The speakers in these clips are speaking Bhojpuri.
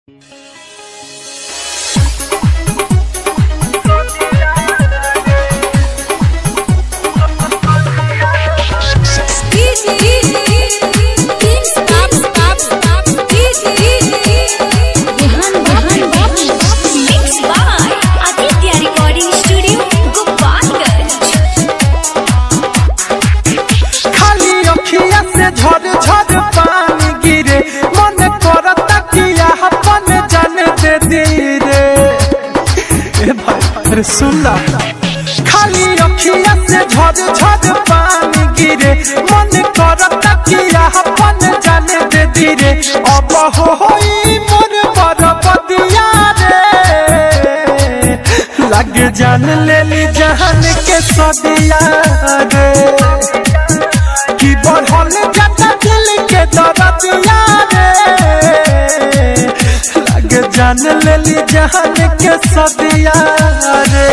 अरे सुन ला खाली अखिया से झड़ झड़ पानी गिरे मन करता किया अपन जाने दे धीरे अब हो होई मोर बरबदिया रे लग जान ले ली जहान के सदिया रे की बढ़ल जाता दिल के दरदिया रे लग जान ले ली जहान के सदिया रे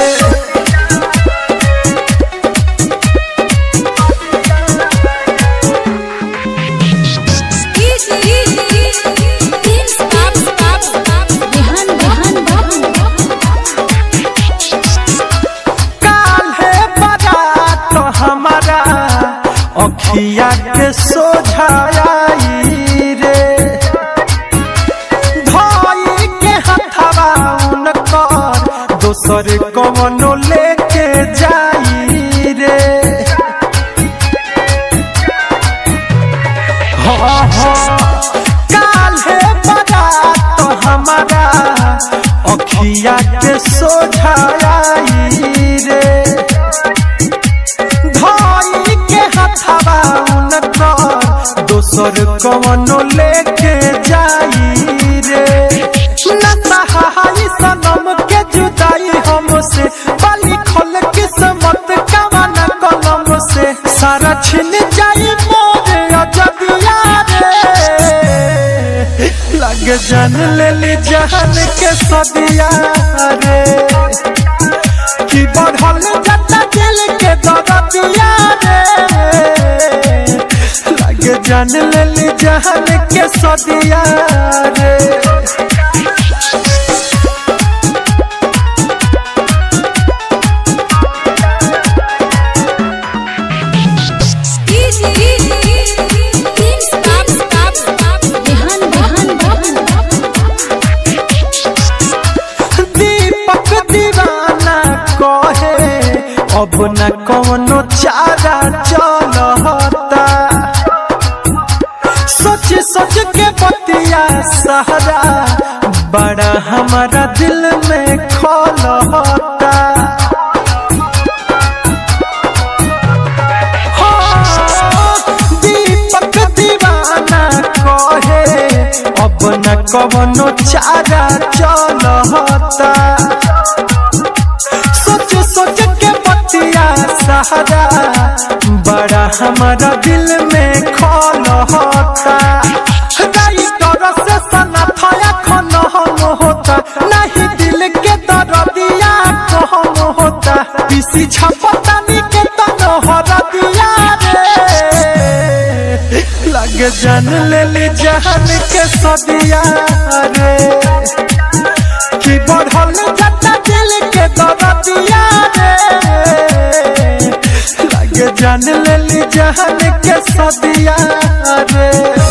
काल्हे बारात हमारा अखिया के सोझाई रे भाई के हथवा उनकर दोसर कवनो लेके जाई रे हाँ हाँ काल्हे बारात हमारा अखिया के सोझाई रे भाई के हथवा उनकर दोसर कवनो लेके जाई रे नसहाई सनम के जुदाई हमसे बाली खोल किस्मत कवन कलम से सारा छिन जाई मोरे अजदिया रे लग जान ले ली जहान के सदिया रे की बढ़ल जाता दिल के दरदिया रे लग जान ले ली जहान के सदिया रे दीपक दीवाना कहे अब न कौनो चारा चलता सोच सोच के बतिया सहारा बड़ा हमारा दिल में खोलता हाँ, दीपक दीवाना कहे अब न कवनो चारा चलता सोच सोच के बतिया सहारा बड़ा हमारा दिल में खोलता राई कर से सना थाया खन हम होता नहीं दिल के दरदिया कहम होता किसी छपतानी के तन हरदिया रे लग जान ले ली जहान के सदिया रे की बढ़ल जाता दिल के दरदिया रे लग जान ले ली जहान के सदिया रे